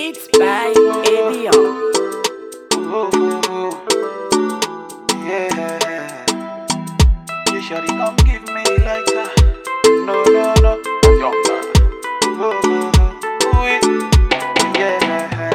Beats by Avion. Yeah. You shawty come give me like that. No, no, no. Younger. Yeah.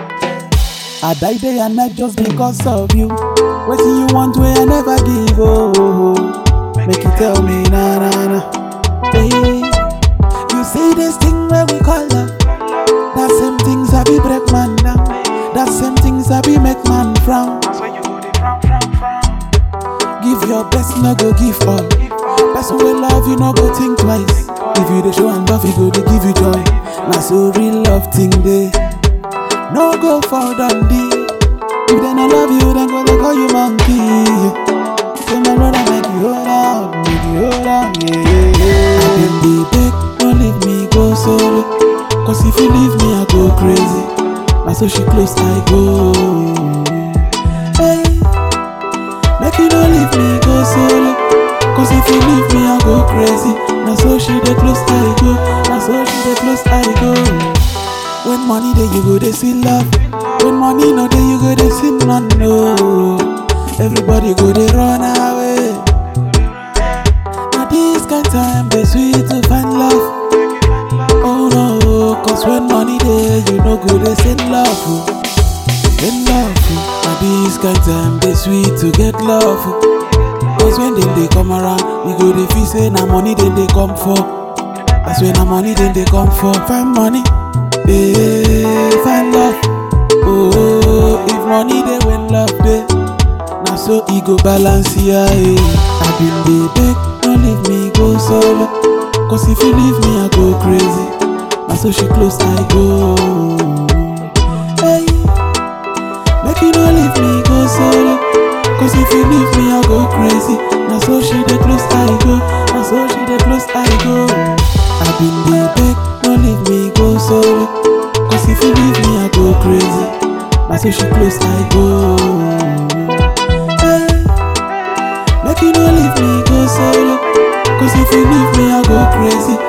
I die day and night just because of you. Waiting you want where I never give. Oh, oh, oh. make you tell me na na na. Hey, you see this thing where we call love. That same things I be break man down. That same things I be make man frown. That's why you go the frown, frown, frown. Give your best, no go give all. Give all. Person will love you, no go think twice. If you the show and love, you go to give you joy. Now so real love thing day. No go for Dundee. If they no love you, then go they call you monkey. Say my brother make you hold on, make you hold on, yeah, yeah, yeah. I been the beg, don't leave me go solo. Cause if you leave me, I go crazy. Now so she close, I go. Hey. Make you don't leave me go solo Cause if you leave me I go crazy Now so she dey close I go Now so she dey close I go When money there you go they see love When money no there you go they see none no Everybody go they run away Now this kind time they sweet to find love Oh no Cause when money there you no go they send love oh. Send love oh. Now this kind time they sweet to get love oh. Cause when them they come around, we go they feel say na money then they come for. That's when na money then they come for. Find money, eh, find love. Oh, if money they when love they, now so ego balance yeah. Eh. I been the beg, don't leave me go solo. Cause if you leave me I go crazy. Now so she close I go. Hey. Make you don't leave me go solo Cause if you leave me I go crazy Now so she dey close I go Now so she dey close I go I been the beg Don't leave me go solo Cause if you leave me I go crazy Now so she close I go hey. Make you don't leave me go solo Cause if you leave me I go crazy